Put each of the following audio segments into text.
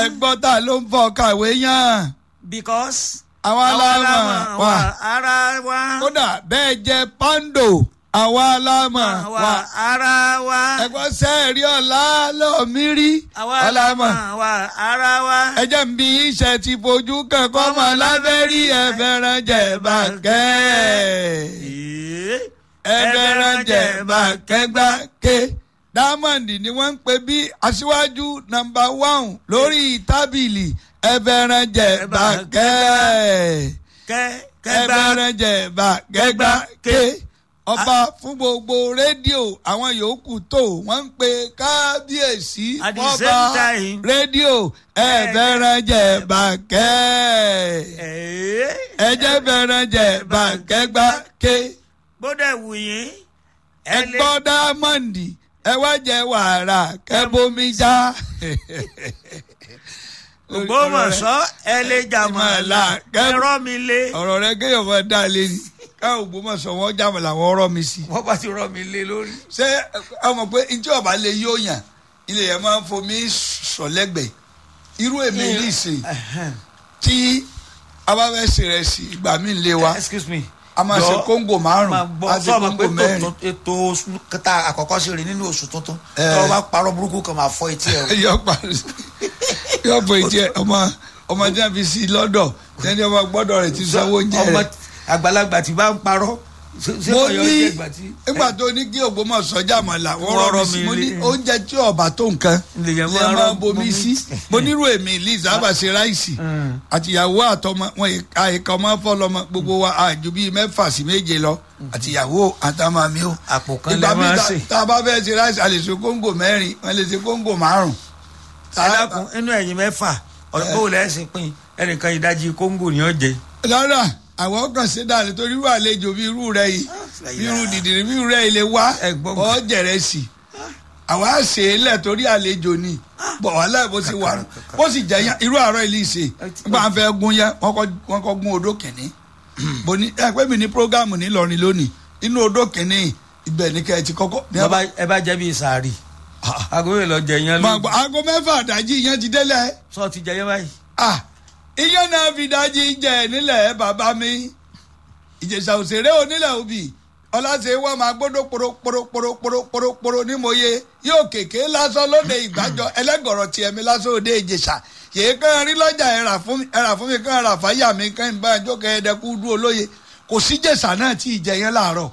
ẹgbọ́n ta ló ń fọ kàwé yàn because àwa àwa la lámà mọ̀ wà wá ara wa kódà bẹ́ẹ̀ jẹ́ pando àwa lámà wá wà ara wa ẹgbọ́n sẹ́ẹ̀rí ọ̀la lọ́ọ̀mí rí àwa la ọ̀làmà mọ̀ wá ara wa. ẹjẹ́ ń bí iṣẹ́ ti fojú kankan mọ́ lábẹ́rí ẹ̀fẹ̀ràn jẹ̀ bàkẹ́ Ee, ẹ̀fẹ̀ràn jẹ̀ bàkẹ́ gbàké diamond ni wọ́n ń pè bí aṣíwájú nọ́mbà one lórí tábìlì ẹ̀fẹ̀ràn jẹ̀ bàkẹ́ kẹ́ kẹ́gbà ẹ̀fẹ̀ràn jẹ̀ bàkẹ́ gbàké ọba fún gbogbo rédíò àwọn yòókù tó wọ́n ń pe kábíyèsí At the fọ́ba same time- rédíò ẹ̀fẹ̀ràn jẹ̀ bàkẹ́ Ee, ẹ̀jẹ̀ fẹ̀ràn jẹ̀ bàkẹ́ gbàké bódà wù yín ẹ lè ẹgbọ́ dámọ̀ndì ẹ wá jẹ wàrà kẹ́bómi já. Ògbómọ̀ṣọ́ ẹ lè jàmọ̀lá ẹ̀rọ mi lé. ọ̀rọ̀ rẹ kéèyàn máa dá lé ni káwọn Ògbómọ̀ṣọ́ wọn jàmọ̀ làwọn ọ̀rọ̀ mi sí. wọ́n bá ti rọ mi lé lórí. ṣé ẹ mọ̀ pé ntí ọba lè yóò yàn ilé yẹn máa ń fomi sọ lẹ́gbẹ̀ẹ́ irú èmi ní ìsìn tí a bá fẹ́ ṣe rẹ̀ sí ìgbà mi lé wa excuse me. a máa ṣe Jọ̀ọ́, kóńgò máa márùn-ún gbọ́ a ṣe sọ́ọ̀mù pé kóńgò mẹ́rin. tó- ètò oṣù kẹta àkọ́kọ́ ṣe rí nínú oṣù tuntun Eh. tó o bá parọ́ burúkú kan máa fọ́ etí ẹ̀ o. yọ parí yọ pé jẹ ọmọ ọmọ tí wọn fi sí lọ́dọ̀ tẹni ọmọ gbọ́dọ̀ rẹ̀ ti sanwó oúnjẹ ọmọ rẹ̀ àgbàlagbà tí bá ń parọ́ ṣé- ṣé mo ọ̀yọ́ ní jẹ́ ìgbà tí. nígbà tó ní kí Ògbómọ̀ṣọ́ jàmọ̀ làwọn Wọ́n rọ rọ mi sí mi mo ní lé. oúnjẹ tí ọba tó nǹkan Lèyàn lè máa máa rọ bomi bomi. sí mo nírú èmi liz abàṣe ráìsì Mm. àtìyàwó àtọmọ wọn àìkà ọmọ fọlọmọ gbogbo wa àjù bíi mẹ́fà sí méje lọ àtìyàwó àtàmà mi ó àpò kan ìgbà lè mi máa ta- ṣe. tá a bá fẹ́ ṣe ráìsì a lè ṣe kóńgò mẹ́rin wọ́n lè ṣe kóńgò márùn. ẹ dákun inú ẹ̀yin mẹ́fà ọ̀dọ́ bó lẹ́sìn pín ẹnìkan ìdajì kóńgò ni ó jẹ. lọ́dà àwọn kan ṣe dáa nítorí irú àlejò bí irú rẹ yìí bí irú dìdìrín bí irú rẹ yìí lè wá Ẹ̀gbọ́n mi. ọ jẹrẹ sí i àwa ṣe é lẹ̀ torí àlejò ni bọ̀ wá láì bó ti wà nù bó sì jẹ́ yẹn irú àárọ̀ ilé ìṣe nígbà wọn fẹ́ gún yẹn wọ́n kọ́ wọ́n kọ́ gún odó kìnní bó ní ẹ pé mi ní prógámù nílọrin lónìí inú odó kìnní ibẹ̀ ní kẹ́ ẹ ti kọ́kọ́ ní ẹ bá Bàbá- ẹ bá jẹ́ bí sàárì agogo lọ jẹ yẹn máa lójú gbọ́ aago mẹ́fà àdájí yẹn ti délẹ̀ sọ ti jẹ yẹn báyìí. ah iye náà fi dájí jẹ nílẹ̀ bàbá mi ìjẹ̀ṣà òṣèré onílẹ̀ òbí ọláṣẹ wọn máa gbọ́dọ̀ poroporoporoporoporoporo ní mòye yóò kéèké lásán lóde ìgbàjọ ẹlẹ́gọ̀rọ̀ tiẹ̀ mi lásán òde ìjẹ̀ṣà yèé kàn rí lọ́jà ẹ̀rà fún mi ẹ̀rà fún mi kàn rà fáyà mi kàn ń bá ẹjọ́ kẹ́ẹ̀dẹ́kú dúró olóye kò sí jẹ̀ṣà náà tí ì jẹ yẹn láàárọ̀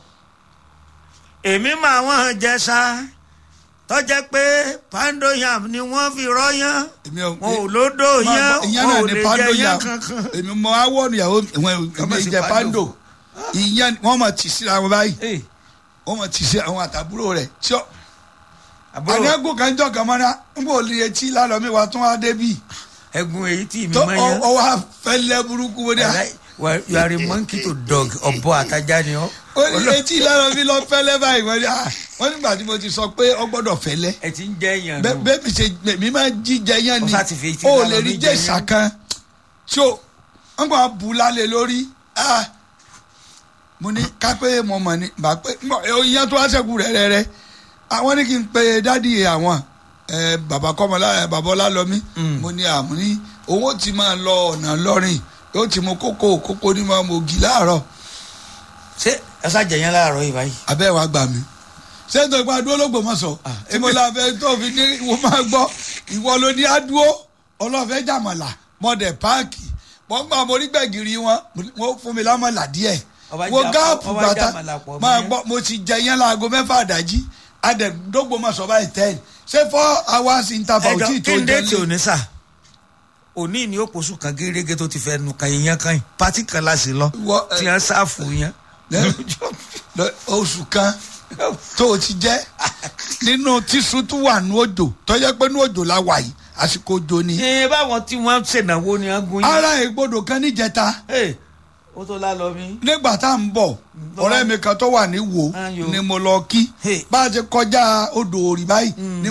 èmi máa wọ́n jẹ sá tọ́jẹ́ pé pando yam ni wọ́n fi rọ́yán èmi ò wọn ò lódò yán ìyẹn wọn náà ò ní lè pando jẹ yà yán kankan. èmi mọ awọ́nu ìyàwó ìwọ̀n Kọ́mọ̀ sí ìjẹ pando. pando ìyẹn wọ́n mọ̀ tì síra wọn báyìí Ee, wọ́n mọ̀ tì sí àwọn àtàbúrò rẹ̀ tí ó àbúrò àníyàngó kan jọ kan mọ́ná ń bò lè etí lálọ́ mi wá tún wá débi ẹ̀gún èyí tí mi tó máa yán. ọwọ́ afẹ́lẹ́ burúkú wọ́n dẹ́ Wàláì, wà- you are a monkey to dog ọ̀bọ àtajà ni ọ́. ó ní etí lálọ́ mi lọ fẹ́lẹ́ báyìí wọ́n dẹ́ wọ́n nígbà tí mo ti sọ pé ọ gbọ́dọ̀ fẹ́lẹ́ ẹ ti ń jẹ́ èèyàn bẹ́ẹ̀ nù. bẹ́ẹ̀ mi ṣe mi máa jíjẹ yẹn Ó ni sá ti fi etí ó lálọ́ lè rí mi jẹ jẹ́sà yán. kan tí ó wọ́n gbọ́n bu lálẹ́ lórí ah, mo ní kápẹ́ mo mọ̀ ní bá pé ìyẹn tó wá sẹ́kù rẹ̀ rẹ̀ rẹ̀ àwọn ní kí n pe dádì àwọn ẹ, bàbá kọ́mọlá ẹ, bàbá ọlálọ́mí Mm. mo ní àmú ní owó ti máa lọ ọ̀nà lọ́rìn yóò ti mú kókó kókó ní máa mọ ògì láàárọ̀ ṣé ẹ sá jẹ yẹn láàárọ̀ yìí báyìí. abẹ́ wa gbà mí sẹ́ńtọ̀ ìpa dúró lÓgbómọ̀ṣọ́ Ah, tí mo la fẹ́ tó fi ní ìwọ máa gbọ́ ìwọ ló ní adúó ọlọ́fẹ́ jàmọ̀là mọ̀dẹ̀ páàkì wọ́n gbà mo rí gbẹ̀gìrì wọn wọ́n fún mi lámọ̀là díẹ̀ Ọba wo jà- gáàpù ọba bàtà jàmọ̀là pọ̀ máa mọ́ gbọ́ mo ti jẹ yẹn láago mẹ́fà àdájí adẹ̀dógbòmọ̀ṣọ́ báyìí ten ṣé four hours interval ẹjọ tí kí tó n jẹ déètì òní sà òní ni ó pòṣù kan gérégé tó ti fẹ́ nu kan yẹn kan yìí pátí kan la sì lọ Wọ- tí wọ́n sáfù yẹn. lọ- oṣù kan tó o ti jẹ́ nínú tíṣu tó wà ní òjò tọ́jọ́ pé ní òjò la wà yìí àsìkò òjò ni ṣé báwọn tí wọ́n ṣènáwó ni wọ́n gún yín. ara ìgbodò kan níjẹta Ee, ó tó lálọ mi. nígbà tá à ń bọ̀ ọ̀rẹ́ mi kan tó wà ní wo Ayò. ni mo lọ kí Hey. bá a ti kọjá odò òrì báyìí ni